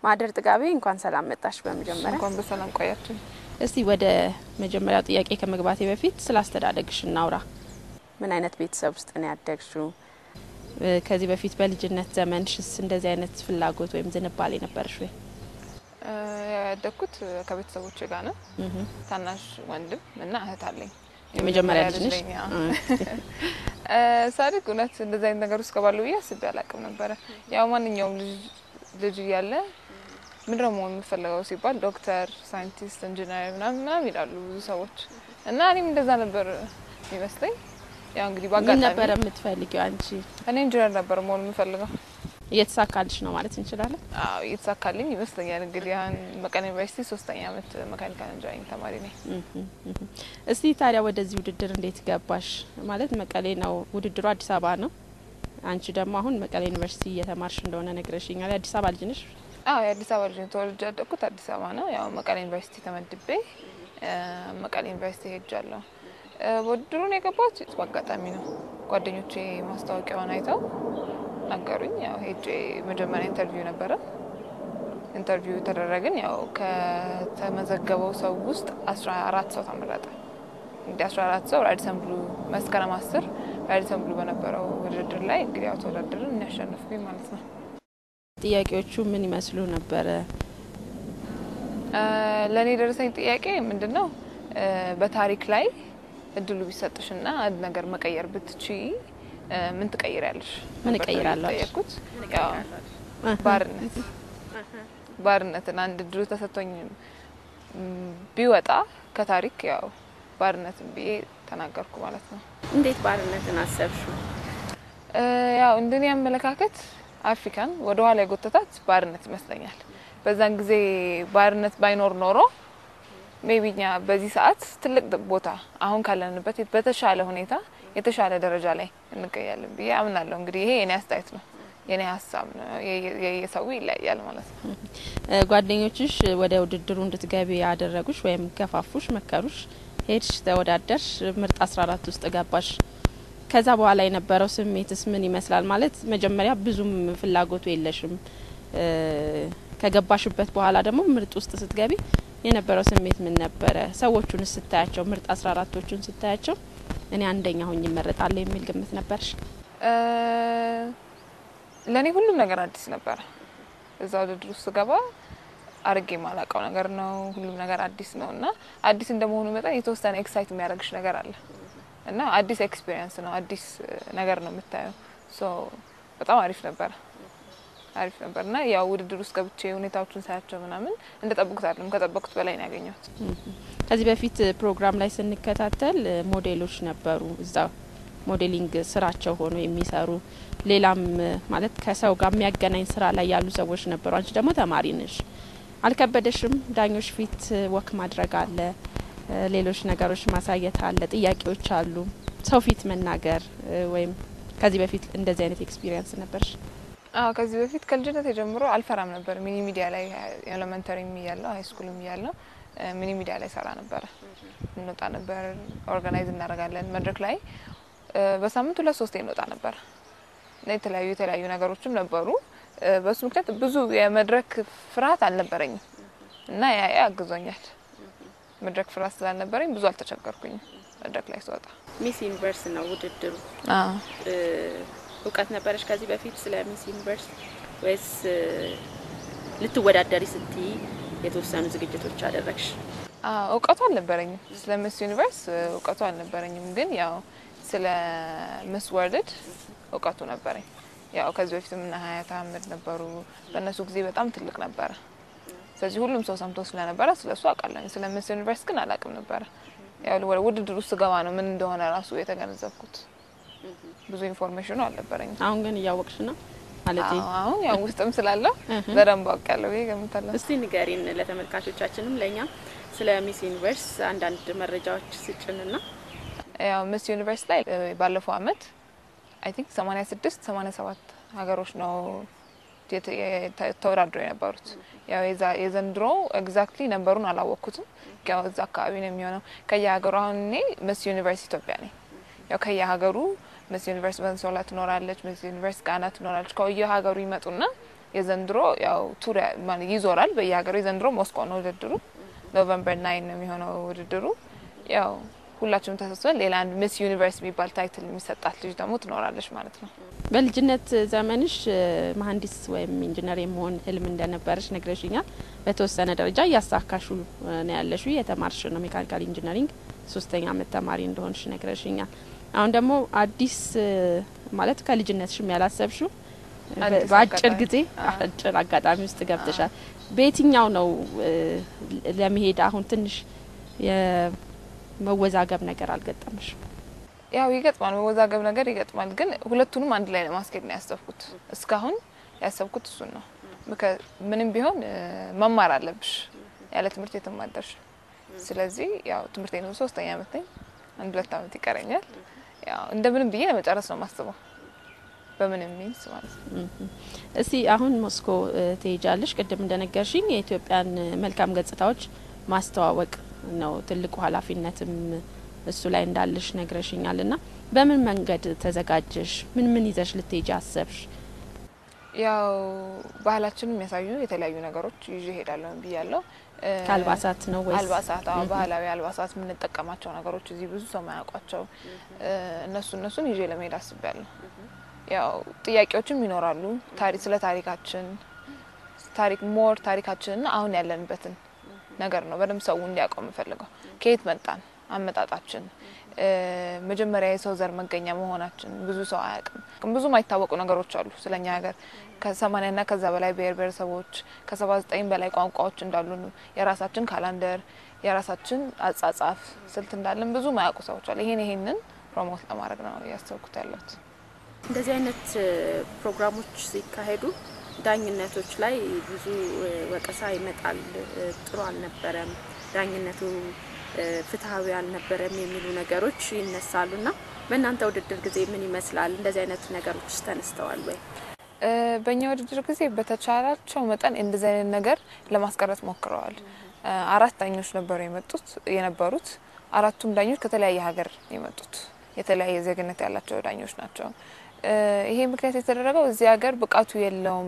ማህደር ጥጋቤ እንኳን ሰላም መጣሽ። በመጀመሪያ እንኳን በሰላም ቆያችን። እስቲ ወደ መጀመሪያው ጥያቄ ከመግባቴ በፊት ስለ አስተዳደግሽ እናውራ። ምን አይነት ቤተሰብ ውስጥ ነው ያደግሽው? ከዚህ በፊት በልጅነት ዘመንሽስ እንደዚህ አይነት ፍላጎት ወይም ዝንባሌ ነበርሽ ወይ? ያደግኩት ከቤተሰቦቼ ጋር ነው። ታናሽ ወንድም እና እህት አለኝ። የመጀመሪያ ልጅ ነሽ? ነኝ። አዎ። ሳድግ እውነት እንደዚህ አይነት ነገር ውስጥ ገባለሁ ብዬ አስቤ አላቅም ነበረ። ያው ማንኛውም ልጅ ልጅ እያለ ምንድነው መሆን የምፈልገው ሲባል ዶክተር፣ ሳይንቲስት፣ ኢንጂነር ምናምን ምናምን ይላሉ ብዙ ሰዎች እና እኔም እንደዛ ነበር የሚመስለኝ። ያው እንግዲህ ምን በአጋጣሚ ነበረ የምትፈልጊው አንቺ? እኔ ኢንጂነር ነበር መሆን የምፈልገው። እየተሳካልሽ ነው ማለት እንችላለን? አዎ እየተሳካልኝ ይመስለኛል። እንግዲህ አሁን መቀሌ ዩኒቨርሲቲ ሶስተኛ ዓመት መካኒካል ኢንጂነሪንግ ተማሪ ነኝ። እስቲ ታዲያ ወደዚህ ውድድር እንዴት ገባሽ? ማለት መቀሌ ነው ውድድሩ፣ አዲስ አበባ ነው። አንቺ ደግሞ አሁን መቀሌ ዩኒቨርሲቲ እየተማርሽ እንደሆነ ነግረሽኛል። የአዲስ አበባ ልጅ ነሽ? አዎ የአዲስ አበባ ልጅ ነኝ። ተወልጄ ያደግኩት አዲስ አበባ ነው። ያው መቀሌ ዩኒቨርሲቲ ተመድቤ መቀሌ ዩኒቨርሲቲ ሄጃለሁ። ውድድሩን የገባሁት በአጋጣሚ ነው። ጓደኞቼ ማስታወቂያውን አይተው ነገሩኝ። ያው ሄጄ መጀመሪያ ኢንተርቪው ነበረ። ኢንተርቪው ተደረግን። ያው ከተመዘገበው ሰው ውስጥ አስራ አራት ሰው ተመረጠ። እንግዲህ አስራ አራት ሰው ራዲሰን ብሉ መስከረም አስር ራዲሰን ብሉ በነበረው ውድድር ላይ እንግዲህ ያው ተወዳደርን የሚያሸንፍኩኝ ማለት ነው። ጥያቄዎቹ ምን ይመስሉ ነበረ? ለእኔ የደረሰኝ ጥያቄ ምንድን ነው? በታሪክ ላይ እድሉ ቢሰጥሽና አንድ ነገር መቀየር ብትቺ ምን ትቀይሪያለሽ? ምን ነበር እቀይራለሁ አልሽ? የተጠየቅኩት። ያው ባርነት ባርነትን አንድ እድሉ ተሰጥቶኝ ም፣ ቢወጣ ከታሪክ ያው ባርነትን ብዬ ተናገርኩ ማለት ነው። እንዴት ባርነትን አሰብሽው? ያው እንደኔ አመለካከት አፍሪካን ወደ ኋላ የጎተታት ባርነት ይመስለኛል። በዛን ጊዜ ባርነት ባይኖር ኖሮ ሜቢ እኛ በዚህ ሰዓት ትልቅ ቦታ አሁን ካለንበት በተሻለ ሁኔታ የተሻለ ደረጃ ላይ እንገኛለን ብዬ አምናለሁ። እንግዲህ ይሄ የኔ አስተያየት ነው፣ የኔ ሀሳብ ነው። የሰው ይለያያል ማለት ነው። እ፣ ጓደኞችሽ ወደ ውድድሩ እንድትገቢ ያደረጉሽ ወይም ገፋፉሽ፣ መከሩሽ፣ ሄድሽ፣ ተወዳደርሽ፣ ምርጥ አስራ አራት ውስጥ ገባሽ። ከዛ በኋላ የነበረው ስሜትስ ምን ይመስላል? ማለት መጀመሪያ ብዙም ፍላጎቱ የለሽም። እ፣ ከገባሽበት በኋላ ደግሞ ምርጥ ውስጥ ስትገቢ የነበረው ስሜት ምን ነበረ? ሰዎቹን ስታያቸው፣ ምርጥ አስራ አራቶቹን ስታያቸው እኔ አንደኛ ሆኝ ይመረጣለሁ የሚል ግምት ነበርሽ? ለእኔ ሁሉም ነገር አዲስ ነበረ። እዛ ውድድር ውስጥ ስገባ አርጌ የማላውቀው ነገር ነው። ሁሉም ነገር አዲስ ነው እና አዲስ እንደመሆኑ መጠን የተወሰነ ኤክሳይት የሚያደርግሽ ነገር አለ እና አዲስ ኤክስፒሪየንስ ነው፣ አዲስ ነገር ነው የምታየው። ሶ በጣም አሪፍ ነበረ አሪፍ ነበር እና ያው ውድድር ውስጥ ገብቼ ሁኔታዎችን ሳያቸው ምናምን እንደጠብቁት አይደለም ከጠበቁት በላይ ነው ያገኘሁት። ከዚህ በፊት ፕሮግራም ላይ ስንከታተል እ፣ ሞዴሎች ነበሩ እዛ ሞዴሊንግ ስራቸው ሆኖ የሚሰሩ ሌላም እ፣ ማለት ከሰው ጋር የሚያገናኝ ስራ ላይ ያሉ ሰዎች ነበሩ። አንቺ ደግሞ ተማሪ ነሽ። አልከበደሽም? ዳኞች ፊት እ፣ ወክ ማድረግ አለ፣ እ፣ ሌሎች ነገሮች ማሳየት አለ፣ ጥያቄዎች አሉ፣ ሰው ፊት መናገር እ፣ ወይም ከዚህ በፊት እንደዚህ አይነት ኤክስፒሪየንስ ነበርሽ? አዎ ከዚህ በፊት ከልጅነት ጀምሮ አልፈራም ነበር። ሚኒ ሚዲያ ላይ ኤሌመንተሪ እያለሁ ሀይ ስኩልም እያለሁ እ፣ ሚኒ ሚዲያ ላይ ሰራ ነበረ። እንወጣ ነበር፣ ኦርጋናይዝ እናደርጋለን መድረክ ላይ እ፣ በሳምንት ሁለት ሶስቴ እንወጣ ነበር እና የተለያዩ የተለያዩ ነገሮችም ነበሩ። እ፣ በሱ ምክንያት ብዙ የመድረክ ፍርሃት አልነበረኝም እና ያ ያ አግዞኛል። መድረክ ፍርሃት ስላልነበረኝ ብዙ አልተቸገርኩኝም መድረክ ላይ ስወጣ። ሚስ ዩኒቨርስ ነው ውድድሩ። እ፣ እውቀት ነበረሽ ከዚህ በፊት ስለ ሚስ ዩኒቨርስ ወይስ እ፣ ልትወዳደሪ ስትይ የተወሰኑ ዝግጅቶች አደረግሽ? አዎ እውቀቱ አልነበረኝም። ስለ ምስ ዩኒቨርስ እውቀቱ አልነበረኝም፣ ግን ያው ስለ ምስ ወርልድ እውቀቱ ነበረኝ። ያው ከዚህ በፊትም እነ ሀያት አህመድ ነበሩ። በእነሱ ጊዜ በጣም ትልቅ ነበረ። ስለዚህ ሁሉም ሰው ሰምቶ ስለነበረ ስለ እሱ አውቃለሁ። ስለ ምስ ዩኒቨርስ ግን አላውቅም ነበረ። ያው ወደ ውድድር ውስጥ ገባ ነው ምን እንደሆነ ራሱ የተገነዘብኩት። ብዙ ኢንፎርሜሽኑ አልነበረኝም። አሁን ግን እያወቅሽ ነው ማለት አዎ፣ አሁን ያው ውስጥም ስላለው እህ። በደንብ አውቃለሁ ብዬ እገምታለሁ። እስቲ ንገሪን ለተመልካቾቻችንም ለእኛም ስለ ሚስ ዩኒቨርስ አንዳንድ መረጃዎች ስጭንና ያው ምስ ዩኒቨርስ ላይ እ፣ ባለፈው አመት አይ ቲንክ 86 87 ሀገሮች ነው የተ- የተ- ተወዳድረው የነበሩት። ያው የዛ- የዘንድሮ ኤግዛክትሊ ነንበሩን አላወቅኩትም። ያው እዛ አካባቢ ነው የሚሆነው ከየሀገሩ። አሁን እኔ ምስ ዩኒቨርስ ኢትዮጵያ ነኝ። ያው ከየሀገሩ ምስ ዩኒቨርስ ቬንዙዌላ ትኖራለች፣ ምስ ዩኒቨርስ ጋና ትኖራለች። ከየ ሀገሩ ይመጡና የዘንድሮ ያው ቱር ይዞራል በየሀገሩ። የዘንድሮ ሞስኮ ነው ውድድሩ። ኖቨምበር ናይን ነው የሚሆነው ውድድሩ። ያው ሁላችንም ተሰብስበን ሌላ አንድ ሚስ ዩኒቨርስ የሚባል ታይትል የሚሰጣት ልጅ ደግሞ ትኖራለች ማለት ነው። በልጅነት ዘመንሽ መሀንዲስ ወይም ኢንጂነር የመሆን ህልም እንደነበረች ነግረሽኛል። በተወሰነ ደረጃ እያሳካሹ ነው ያለሹ። የተማርሽ ነው ሜካኒካል ኢንጂነሪንግ ሶስተኛ አመት ተማሪ እንደሆንሽ ነግረሽኛል። አሁን ደግሞ አዲስ ማለት ከልጅነትሽም ያላሰብሽው በአጭር ጊዜ አጭር አጋጣሚ ውስጥ ገብተሻል። በየትኛው ነው ለመሄድ አሁን ትንሽ የመወዛገብ ነገር አልገጠመሽ? ያው ይገጥማል፣ መወዛገብ ነገር ይገጥማል። ግን ሁለቱንም አንድ ላይ ለማስኬድ ነው ያሰብኩት። እስካሁን ያሰብኩት እሱን ነው። ምንም ቢሆን መማር አለብሽ፣ ያለ ትምህርት የትም አትደርሽም። ስለዚህ ያው ትምህርት ነው ሶስተኛ አመት ነኝ፣ አንድ ሁለት አመት ይቀረኛል። ያው እንደምንም ብዬ ለመጨረስ ነው ማስበው በምንም ሚንስ ማለት ነው። እስቲ አሁን ሞስኮ ትሄጃለሽ። ቅድም እንደነገርሽኝ የኢትዮጵያን መልካም ገጽታዎች ማስተዋወቅ ነው ትልቁ ኃላፊነትም እሱ ላይ እንዳለሽ ነግረሽኛል። እና በምን መንገድ ተዘጋጀሽ? ምን ምን ይዘሽ ልትሄጂ አሰብሽ? ያው ባህላችንን የሚያሳዩ የተለያዩ ነገሮች ይዤ እሄዳለሁ ብያለሁ። ከአልባሳት ነው ወይስ አልባሳት? አዎ ባህላዊ አልባሳት የምንጠቀማቸው ነገሮች እዚህ ብዙ ሰው ማያውቋቸው እነሱ እነሱን ይዤ ለመሄድ አስቤያለሁ። ያው ጥያቄዎችም ይኖራሉ። ታሪክ ስለ ታሪካችን ታሪክ ሞር ታሪካችንና አሁን ያለንበትን ነገር ነው በደንብ ሰው እንዲያውቀው የምፈልገው። ከየት መጣን፣ አመጣጣችን፣ መጀመሪያ የሰው ዘር መገኛ መሆናችን ብዙ ሰው አያውቅም። ብዙ ማይታወቁ ነገሮች አሉ ስለኛ ሀገር ከሰማኒያና ከዛ በላይ ብሔር ብሔረሰቦች ከሰባ ዘጠኝ በላይ ቋንቋዎች እንዳሉ የራሳችን ካላንደር የራሳችን አጻጻፍ ስልት እንዳለን ብዙ ማያውቁ ሰዎች አሉ። ይሄን ይሄንን ፕሮሞት ለማድረግ ነው እያሰብኩት ያለሁት። እንደዚህ አይነት ፕሮግራሞች ሲካሄዱ ዳኝነቶች ላይ ብዙ ወቀሳ ይመጣል። ጥሩ አልነበረም፣ ዳኝነቱ ፍትሐዊ አልነበረም የሚሉ ነገሮች ይነሳሉ እና በእናንተ ውድድር ጊዜ ምን ይመስላል? እንደዚህ አይነት ነገሮች ተነስተዋል ወይ? በእኛ ውድድር ጊዜ በተቻላቸው መጠን እንደዚህ አይነት ነገር ለማስቀረት ሞክረዋል። አራት ዳኞች ነበሩ የመጡት የነበሩት አራቱም ዳኞች ከተለያየ ሀገር የመጡት የተለያየ ዜግነት ያላቸው ዳኞች ናቸው። ይሄ ምክንያት የተደረገው እዚህ ሀገር ብቃቱ የለውም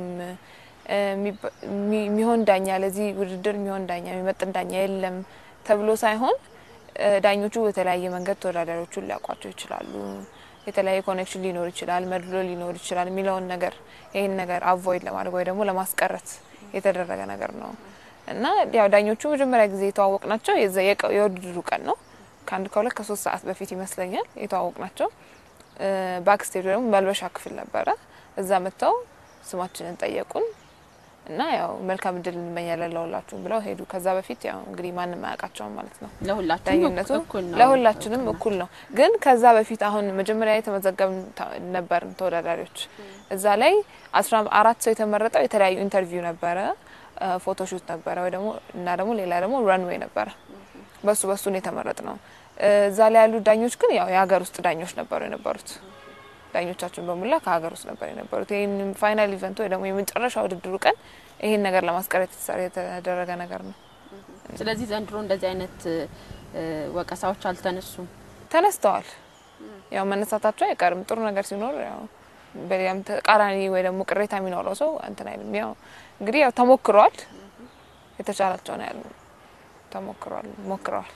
የሚሆን ዳኛ ለዚህ ውድድር የሚሆን ዳኛ የሚመጥን ዳኛ የለም ተብሎ ሳይሆን ዳኞቹ በተለያየ መንገድ ተወዳዳሪዎቹን ሊያውቋቸው ይችላሉ። የተለያየ ኮኔክሽን ሊኖር ይችላል፣ መድሎ ሊኖር ይችላል የሚለውን ነገር ይህን ነገር አቮይድ ለማድረግ ወይ ደግሞ ለማስቀረት የተደረገ ነገር ነው እና ያው ዳኞቹ መጀመሪያ ጊዜ የተዋወቅ ናቸው የውድድሩ ቀን ነው ከአንድ ከሁለት ከሶስት ሰዓት በፊት ይመስለኛል የተዋወቅ ናቸው። ባክስቴጅ ደግሞ መልበሻ ክፍል ነበረ። እዛ መጥተው ስማችንን ጠየቁን እና ያው መልካም እድል እንመኛለን ለሁላችሁም ብለው ሄዱ። ከዛ በፊት ያው እንግዲህ ማንም አያውቃቸውም ማለት ነው። ዳኝነቱ ለሁላችንም እኩል ነው። ግን ከዛ በፊት አሁን መጀመሪያ የተመዘገብ ነበርን ተወዳዳሪዎች። እዛ ላይ አስራ አራት ሰው የተመረጠው የተለያዩ ኢንተርቪው ነበረ፣ ፎቶሹት ነበረ ወይ ደግሞ እና ደግሞ ሌላ ደግሞ ረንዌይ ነበረ። በሱ በሱ ነው የተመረጥ ነው። እዛ ላይ ያሉ ዳኞች ግን ያው የሀገር ውስጥ ዳኞች ነበሩ የነበሩት። ዳኞቻችን በሙላ ከሀገር ውስጥ ነበር የነበሩት። ይህን ፋይናል ኢቨንት ወይ ደግሞ የመጨረሻ ውድድሩ ቀን ይህን ነገር ለማስቀረት የተደረገ ነገር ነው። ስለዚህ ዘንድሮ እንደዚህ አይነት ወቀሳዎች አልተነሱም። ተነስተዋል። ያው መነሳታቸው አይቀርም። ጥሩ ነገር ሲኖር ያው በሌላም ተቃራኒ ወይ ደግሞ ቅሬታ የሚኖረው ሰው እንትን አይልም። ያው እንግዲህ ያው ተሞክሯል። የተቻላቸው ነው ያሉ ተሞክሯል፣ ሞክረዋል።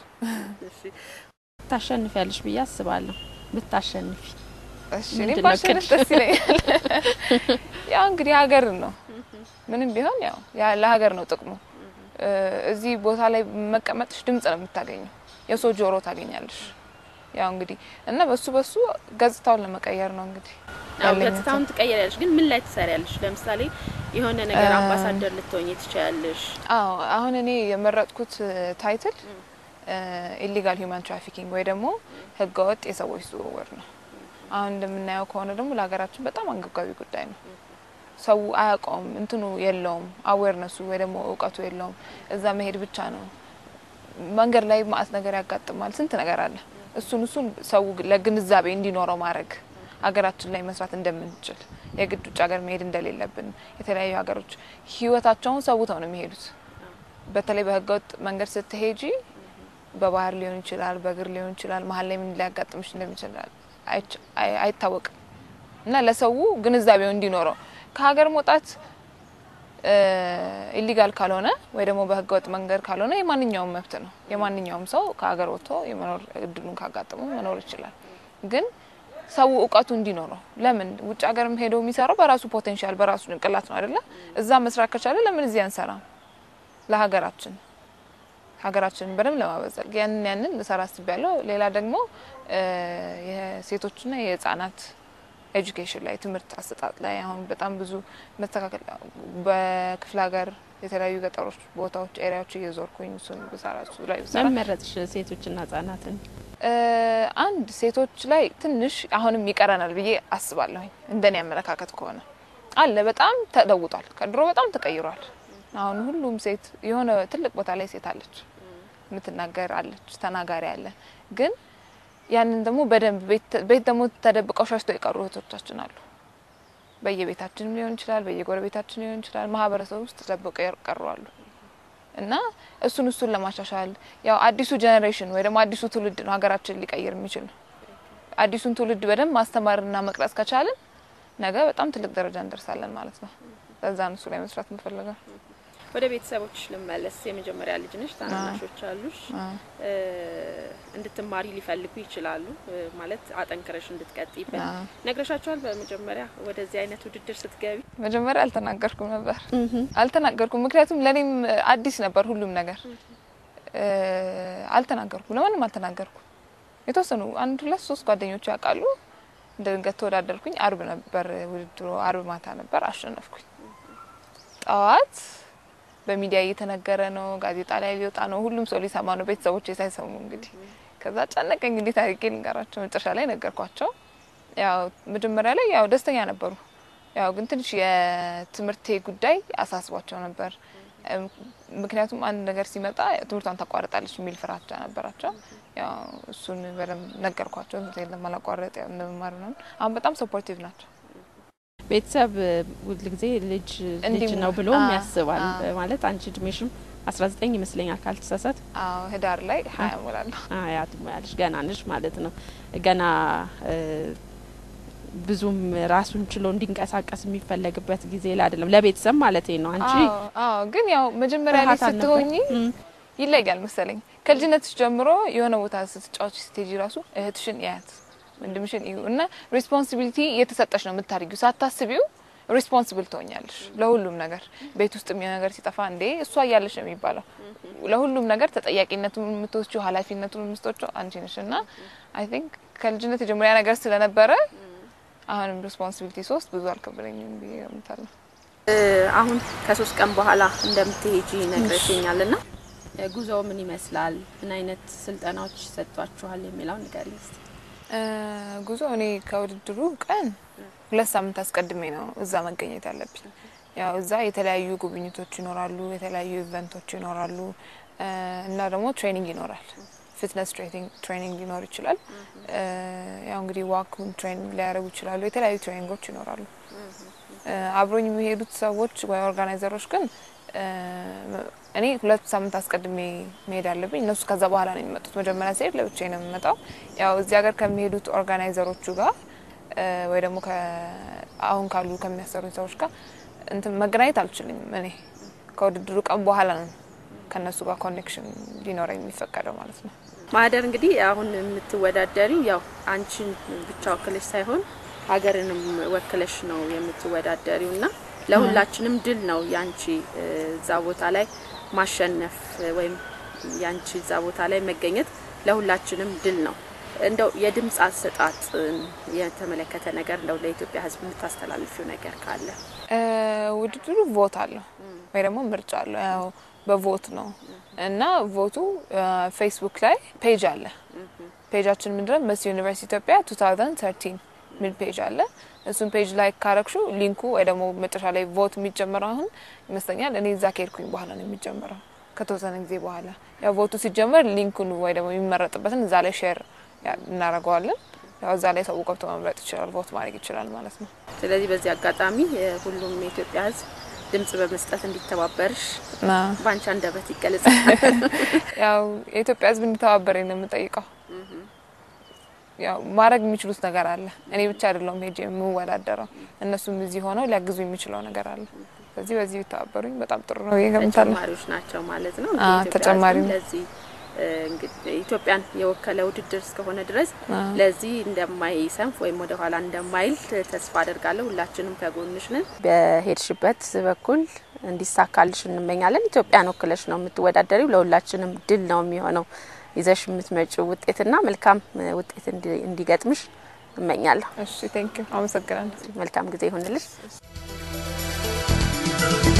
ታሸንፊያለሽ ብዬ አስባለሁ። ብታሸንፊ እሺ እኔ ባሸንፍ ደስ ይለኛል። ያው እንግዲህ ሀገር ነው ምንም ቢሆን ያው ለሀገር ነው ጥቅሙ። እዚህ ቦታ ላይ መቀመጥሽ ድምጽ ነው የምታገኘው፣ የሰው ጆሮ ታገኛለሽ። ያው እንግዲህ እና በሱ በሱ ገጽታውን ለመቀየር ነው እንግዲህ ገጽታውን ትቀየሪያለሽ። ግን ምን ላይ ትሰሪያለሽ? ለምሳሌ የሆነ ነገር አምባሳደር ልትሆኝ ትችያለሽ። አዎ አሁን እኔ የመረጥኩት ታይትል ኢሊጋል ሂውማን ትራፊኪንግ ወይ ደግሞ ህገወጥ የሰዎች ዝውውር ነው። አሁን እንደምናየው ከሆነ ደግሞ ለሀገራችን በጣም አንገብጋቢ ጉዳይ ነው። ሰው አያውቀውም፣ እንትኑ የለውም፣ አዌርነሱ ወይ ደግሞ እውቀቱ የለውም። እዛ መሄድ ብቻ ነው። መንገድ ላይ ማአት ነገር ያጋጥማል፣ ስንት ነገር አለ። እሱን እሱን ሰው ለግንዛቤ እንዲኖረው ማድረግ ሀገራችን ላይ መስራት እንደምንችል የግድ ውጭ ሀገር መሄድ እንደሌለብን የተለያዩ ሀገሮች ህይወታቸውን ሰውተው ነው የሚሄዱት። በተለይ በህገወጥ መንገድ ስትሄጂ በባህር ሊሆን ይችላል፣ በእግር ሊሆን ይችላል። መሀል ላይ ምን ሊያጋጥምሽ እንደሚችል አይታወቅም እና ለሰው ግንዛቤው እንዲኖረው ከሀገር መውጣት ኢሊጋል ካልሆነ ወይ ደግሞ በህገወጥ መንገድ ካልሆነ የማንኛውም መብት ነው። የማንኛውም ሰው ከሀገር ወጥቶ የመኖር እድሉን ካጋጠመው መኖር ይችላል። ግን ሰው እውቀቱ እንዲኖረው ለምን ውጭ ሀገርም ሄዶ የሚሰራው በራሱ ፖቴንሻል በራሱ ጭንቅላት ነው አይደለ? እዛ መስራት ከቻለ ለምን እዚህ አንሰራም? ለሀገራችን ሀገራችንን በደንብ ለማበዘል ያንን ያንን ልሰራ አስቤያለሁ። ሌላ ደግሞ የሴቶችና የህጻናት ኤጁኬሽን ላይ ትምህርት አሰጣጥ ላይ አሁን በጣም ብዙ መስተካከል በክፍለ ሀገር የተለያዩ ገጠሮች ቦታዎች ኤሪያዎች እየዞርኩኝ እሱን ብሰራ እሱ ላይ ብሰራ ለምን መረጥሽ ሴቶችና ህጻናትን? አንድ ሴቶች ላይ ትንሽ አሁንም ይቀረናል ብዬ አስባለሁኝ። እንደኔ አመለካከት ከሆነ አለ በጣም ተለውጧል። ከድሮ በጣም ተቀይሯል። አሁን ሁሉም ሴት የሆነ ትልቅ ቦታ ላይ ሴት አለች፣ የምትናገር አለች፣ ተናጋሪ አለ። ግን ያንን ደግሞ በደንብ ቤት ደግሞ ተደብቀው ሸሽተው የቀሩ እህቶቻችን አሉ። በየቤታችንም ሊሆን ይችላል፣ በየጎረቤታችን ሊሆን ይችላል፣ ማህበረሰብ ውስጥ ተደብቀው የቀሩ አሉ እና እሱን እሱን ለማሻሻል ያው አዲሱ ጀኔሬሽን ወይ ደግሞ አዲሱ ትውልድ ነው ሀገራችን ሊቀይር የሚችል ነው። አዲሱን ትውልድ በደንብ ማስተማርና መቅረጽ ከቻልን ነገ በጣም ትልቅ ደረጃ እንደርሳለን ማለት ነው። ለዛ ነው እሱ ላይ መስራት የምፈልገው። ወደ ቤተሰቦች ልመለስ። የመጀመሪያ ልጅ ነሽ፣ ታናናሾች አሉሽ። እንድትማሪ ሊፈልጉ ይችላሉ፣ ማለት አጠንክረሽ እንድትቀጥይበት ነግረሻቸዋል? በመጀመሪያ ወደዚህ አይነት ውድድር ስትገቢ መጀመሪያ አልተናገርኩም ነበር አልተናገርኩም፣ ምክንያቱም ለእኔም አዲስ ነበር ሁሉም ነገር። አልተናገርኩም፣ ለማንም አልተናገርኩም። የተወሰኑ አንድ ሁለት ሶስት ጓደኞች ያውቃሉ። እንደ ድንገት ተወዳደርኩኝ። አርብ ነበር ውድድሩ፣ አርብ ማታ ነበር፣ አሸነፍኩኝ። ጠዋት በሚዲያ እየተነገረ ነው፣ ጋዜጣ ላይ ሊወጣ ነው፣ ሁሉም ሰው ሊሰማ ነው፣ ቤተሰቦች ሳይሰሙ እንግዲህ። ከዛ ጨነቀኝ፣ እንግዲህ ታሪኬ ልንገራቸው። መጨረሻ ላይ ነገርኳቸው። ያው መጀመሪያ ላይ ያው ደስተኛ ነበሩ። ያው ግን ትንሽ የትምህርቴ ጉዳይ አሳስቧቸው ነበር። ምክንያቱም አንድ ነገር ሲመጣ ትምህርቷን ታቋርጣለች የሚል ፍራቻ ነበራቸው። ያው እሱን በደንብ ነገርኳቸው። ትምህርቴን ለማላቋረጥ ያው እንደመማር ነው። አሁን በጣም ሰፖርቲቭ ናቸው። ቤተሰብ ሁል ጊዜ ልጅ ልጅ ነው ብሎ ያስባል። ማለት አንቺ እድሜሽም አስራ ዘጠኝ ይመስለኛል ካልተሳሳት። አዎ ህዳር ላይ ሀያ ሞላለሁ። ሀያ ትሞያለሽ። ገና ነሽ ማለት ነው። ገና ብዙም ራሱን ችሎ እንዲንቀሳቀስ የሚፈለግበት ጊዜ ላይ አይደለም። ለቤተሰብ ማለት ነው። አንቺ አዎ፣ ግን ያው መጀመሪያ ላይ ስትሆኚ ይለያል መሰለኝ። ከልጅነትሽ ጀምሮ የሆነ ቦታ ስትጫወች ስቴጂ ራሱ እህትሽን ያያት ወንድምሽን እዩ እና ሬስፖንሲቢሊቲ እየተሰጠሽ ነው የምታደርጊው። ሳታስቢው ሬስፖንሲብል ትሆኛለሽ ለሁሉም ነገር። ቤት ውስጥ የሚሆን ነገር ሲጠፋ እንዴ እሷ እያለሽ ነው የሚባለው። ለሁሉም ነገር ተጠያቂነቱን የምትወስጂው ኃላፊነቱን የምትወስጂው አንቺ ነሽ እና አይ ቲንክ ከልጅነት የጀመሪያ ነገር ስለነበረ አሁንም ሬስፖንሲቢሊቲ ሶስት ብዙ አልከበደኝም ብዬ እገምታለሁ። አሁን ከሶስት ቀን በኋላ እንደምትሄጂ ነግረሽኛል እና ጉዞ ምን ይመስላል? ምን አይነት ስልጠናዎች ይሰጧችኋል የሚለውን ንገሪኝ እስቲ። ጉዞ እኔ ከውድድሩ ቀን ሁለት ሳምንት አስቀድሜ ነው እዛ መገኘት ያለብኝ። ያው እዛ የተለያዩ ጉብኝቶች ይኖራሉ፣ የተለያዩ ኢቨንቶች ይኖራሉ እና ደግሞ ትሬኒንግ ይኖራል። ፊትነስ ትሬኒንግ ሊኖር ይችላል። ያው እንግዲህ ዋክን ትሬኒንግ ሊያደርጉ ይችላሉ። የተለያዩ ትሬኒንጎች ይኖራሉ። አብሮኝ የሚሄዱት ሰዎች ወይ ኦርጋናይዘሮች ግን እኔ ሁለት ሳምንት አስቀድሜ መሄድ አለብኝ። እነሱ ከዛ በኋላ ነው የሚመጡት። መጀመሪያ ሲሄድ ለብቻዬ ነው የምመጣው። ያው እዚህ ሀገር ከሚሄዱት ኦርጋናይዘሮቹ ጋር ወይ ደግሞ አሁን ካሉ ከሚያሰሩኝ ሰዎች ጋር እንትን መገናኘት አልችልም። እኔ ከውድድሩ ቀን በኋላ ነው ከእነሱ ጋር ኮኔክሽን ሊኖረኝ የሚፈቀደው ማለት ነው። ማህደር እንግዲህ አሁን የምትወዳደሪው ያው አንቺን ብቻ ወክለሽ ሳይሆን ሀገርንም ወክለሽ ነው የምትወዳደሪው እና ለሁላችንም ድል ነው ያንቺ እዛ ቦታ ላይ ማሸነፍ ወይም ያንቺ እዛ ቦታ ላይ መገኘት ለሁላችንም ድል ነው። እንደው የድምፅ አሰጣጥ የተመለከተ ነገር እንደው ለኢትዮጵያ ሕዝብ የምታስተላልፊው ነገር ካለ? ውድድሩ ቮት አለው ወይ ደግሞ ምርጫ አለው። ያው በቮት ነው እና ቮቱ ፌስቡክ ላይ ፔጅ አለ። ፔጃችን ምንድነው? መስ ዩኒቨርሲቲ ኢትዮጵያ 2013 ሚል ፔጅ አለ። እሱን ፔጅ ላይ ካረግሹ ሊንኩ ወይ ደግሞ መጨረሻ ላይ ቮት የሚጀምረው አሁን ይመስለኛል እኔ እዛ ከሄድኩኝ በኋላ ነው የሚጀምረው ከተወሰነ ጊዜ በኋላ ያው ቮቱ ሲጀመር ሊንኩን ወይ ደግሞ የሚመረጥበትን እዛ ላይ ሼር እናደርገዋለን። ያው እዛ ላይ ሰው ገብቶ መምረጥ ይችላል፣ ቮት ማድረግ ይችላል ማለት ነው። ስለዚህ በዚህ አጋጣሚ ሁሉም የኢትዮጵያ ሕዝብ ድምጽ በመስጠት እንዲተባበርሽ በአንቺ አንደበት ይገለጽ። ያው የኢትዮጵያ ሕዝብ እንዲተባበረኝ ነው የምጠይቀው። ያው ማድረግ የሚችሉት ነገር አለ። እኔ ብቻ አይደለሁም ሄጄ የምወዳደረው፣ እነሱም እዚህ ሆነው ሊያግዙ የሚችለው ነገር አለ። ስለዚህ በዚህ ቢተባበሩኝ በጣም ጥሩ ነው ብዬ ገምታለሁ። ተጨማሪዎች ናቸው ማለት ነው። አዎ፣ የኢትዮጵያ ተጨማሪ ሕዝብም ነው። ለዚህ እ፣ እንግዲህ ኢትዮጵያን የወከለ ውድድር እስከሆነ ድረስ አዎ። ለዚህ እንደማይሰንፍ ወይም ወደ ኋላ እንደማይል ተስፋ አደርጋለሁ። ሁላችንም ከጎንሽ ነን። በሄድሽበት በኩል እንዲሳካልሽ እንመኛለን። ኢትዮጵያን ወክለሽ ነው የምትወዳደሪው። ለሁላችንም ድል ነው የሚሆነው ይዘሽ የምትመጪው ውጤትና መልካም እ፣ ውጤት እንዲ- እንዲገጥምሽ እመኛለሁ። እሺ ቴንክ ዩ አመሰግናለሁ። መልካም ጊዜ ይሁንልሽ።